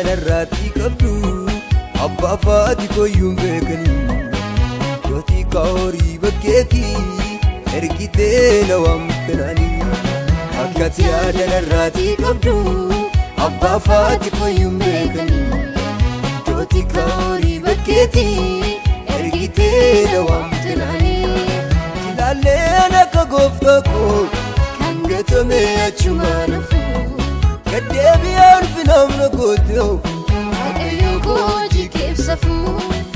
jaalallarraatii qabdu abbaa faati koyyuun beekanii yootii kaahorii bakkeetii ergitee na waamtanaanii akkati jaalallarraatii qabdu abbaa faati koyyuun beekanii yootii kaahorii bakkeetii ergitee na waamtanaanii ilaalleen akka gooftaa koo kan gatame achumaa nafuu gaddeebi'aan finamna gooteewu Waaqayyo goojii keebsafuu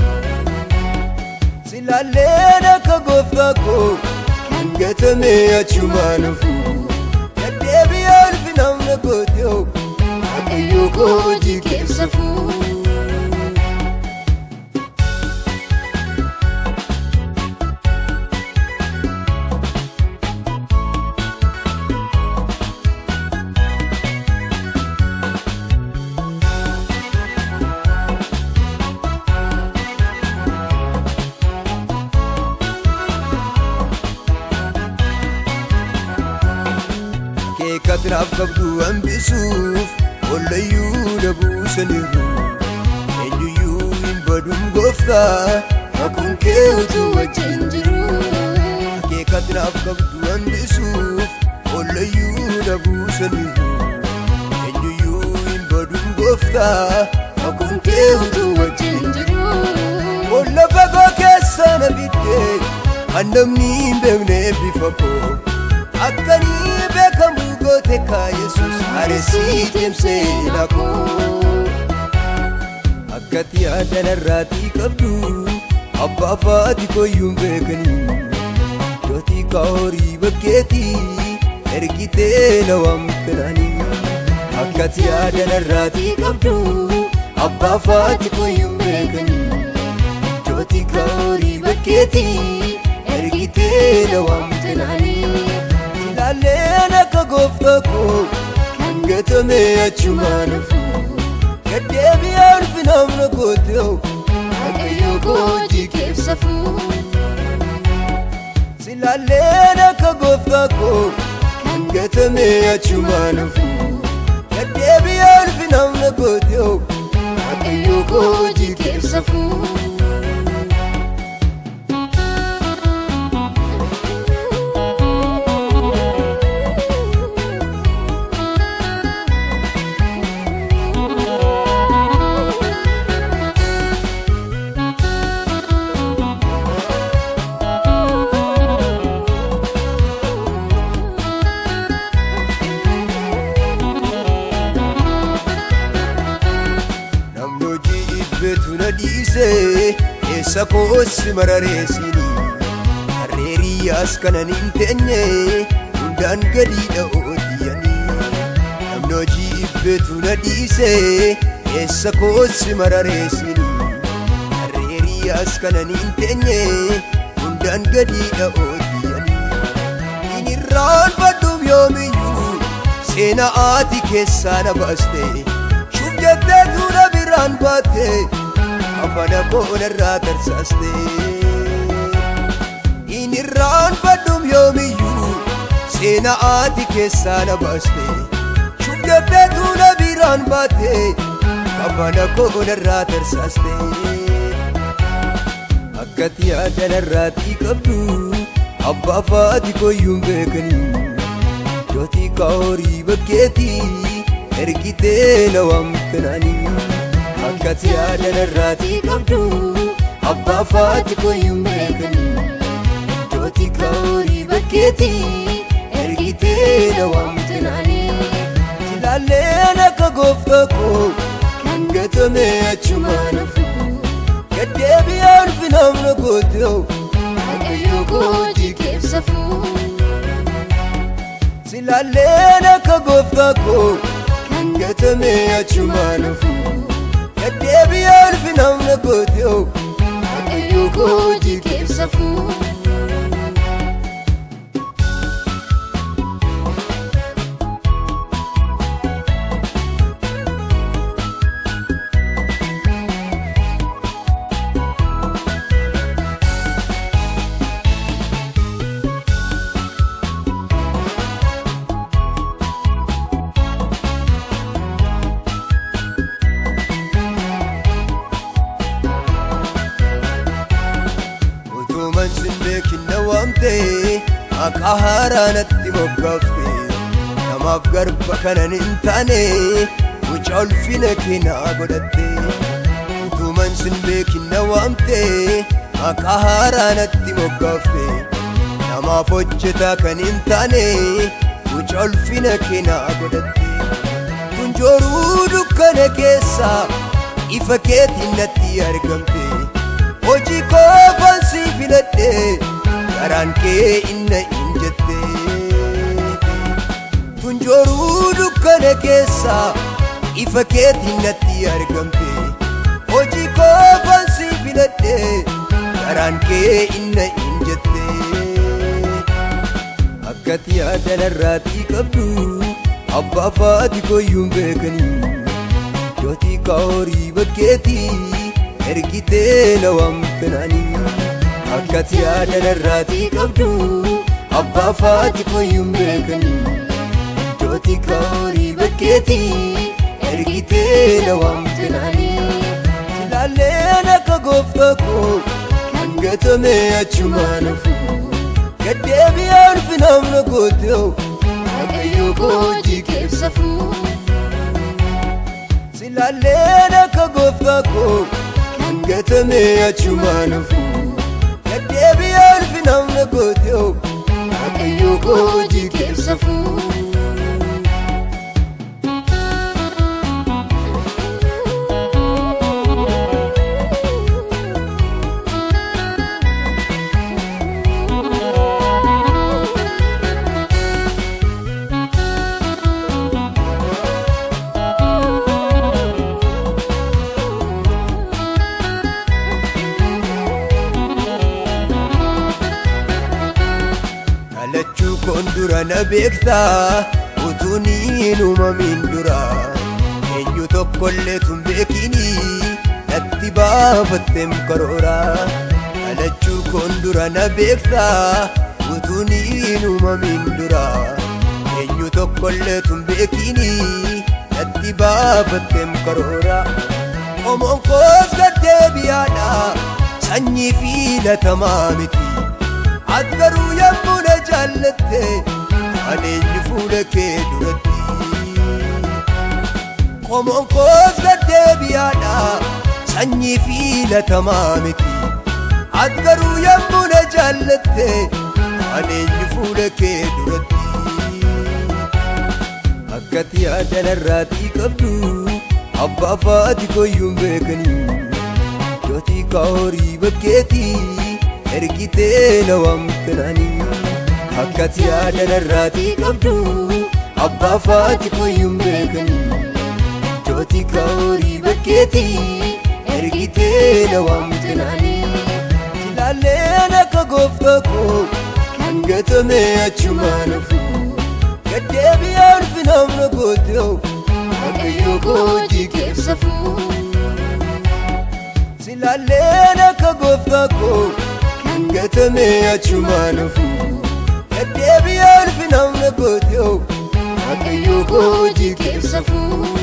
silaalleen akka gooftaa koo kan gatame achumaa nafuu gaddeebi'aan finamna gooteewu Waaqayyo goojii keebsafuu keekatiraaf qabdu hambisuuf ollayyuu dabuusaniiru eenyuyyuu hin badum gooftaa makuun kee utuu wajjin jiru keekatiraaf qabdu hambisuuf ollayyuu dabuusaniiru eenyuyyuu hin badum gooftaa makuun kee utuu wajjin jiru olla fagoo keessa na biddee kan namni hin beekne bifa koo akkanii beekamuu goote kaa yesus areesii deemsee nakoo akkati yaadanarraatii qabdu abbaa faati koyyuun beekanii yootii kaahorii bakkeetii ergitee na waamtanaanii akkati yaadanarraatii qabdu abbaa faati koyyuun beekanii yootii kaahorii bakkeetii ergitee na waamtanaanii ilaalleen akka gooftaa koo kan gatame achumaa nafuu gaddeebi'aan finamna gooteewu Waaqayyo goojii keebsafuu silaalleen akka gooftaa koo kan gatame achumaa nafuu gaddeebi'aan finamna gooteewu Waaqayyo goojii keebsafuu namni hojii ibbetu na dhiise keessa koossi marareessini harreeriyyaas kanan hin teenye hundaan gadiidha oodiyanii namni hojii ibbetu na dhiise keessa koossi marareessini harreeriyyaas kanan hin teenye hundaan gadiidha oodiyanii in irraanfadhuuf yoomiyyuu seenaa ati keessaa na baaste shuf jettee tuula biraan baatte afana koonarraa tarsaaste in irraanfadhuuf yoomiyyuu seenaa ati keessaa na baaste shuf jettee tuula biraan baatte afana koonarraa tarsaaste akkati yaadanarraatii qabdu abbaa faati koyyuun beekanii yootii kaahorii bakkeetii ergitee na waamtanaanii akkati yaadanarraatii qabdu abbaa faati koyyuun beekanii yootii kaahorii bakkeetii ergitee na waamtanaanii ilaalleen akka gooftaa koo kan gatame achumaa nafuu gaddeebi'aan finamna gooteewu Waaqayyo goojii keebsafuu silaalleen akka gooftaa koo kan gatame achumaa nafuu gaddeebi'aan finamna gooteewu Waaqayyo goojii keebsafuu sin beekin na waamte maqaa haaraa natti moggaafte namaaf garba kanan hin taane mucaa ulfina keenaa godhatte utuman sin beekin na waamte maqaa haaraa natti moggaafte namaaf hojjetaa kan hin taane mucaa ulfina keenaa godhatte tunjooruu dukkana keessaa ifa keetiin natti argamte hojii koofan si filadhe garaan kee inna in jette tunjooruu dukkana keessaa ifa keetiin natti argamte hojii koofan si filadhe garaan kee inna in jette akkati yaada narraatii qabdu abbaa faati koyyuun beekanii Jootii kaahorii bakkeetii ergitee na waamtanaanii akkati yaada narraatii qabdu abbaa faati koyyuun beekanii Jootii kaahorii bakkeetii ergitee na waamtanaanii Ilaalleen akka gooftaa koo kan gatame achumaan hafu gaddeebi'aa ulfinaaf na goote Waaqayyo koo hojii keessa fuu. Silaalleen akka gooftaa koo kan gatame achumaan hafu gaddeebi'aa ulfinaaf na goote Waaqayyo koo hojii keessa fuu. Dhalachuu koon dura na beektaa utuu niin uumamin dura eenyu tokkollee tun beekini natti baafatteem karoora Dhalachuu koon dura na beektaa utuu niin uumamin dura eenyu tokkollee tun beekini natti baafatteem karoora Qomoon koos gaddeebi'aadha sanyii filatamaa miti Ati garuu yommuu na jaallatte adeemni fuula kee duratti Qomoon koos gaddeebi'aadha sanyii filatamaa miti Ati garuu yommuu na jaallatte adeemni fuula kee duratti Akkati yaada narraatii qabdu abbaa faati koyyuun beekanii Jootii kaahorii bakkeetii ergitee na waamtanaanii akkati yaada narraatii qabdu abbaa faati koyyuun beekanii jootii kaahorii bakkeetii ergitee na waamtanaanii ilaalleen akka gooftaa koo kan gatame achumaan hafu gaddeebi'aa ulfinaaf na goote Waaqayyo koo hojii keessa fuu. Silaalleen akka gooftaa koo kan gatame achumaan hafu gaddeebi'aa ulfinaaf na goote Waaqayyo koo hojii keessa fuu.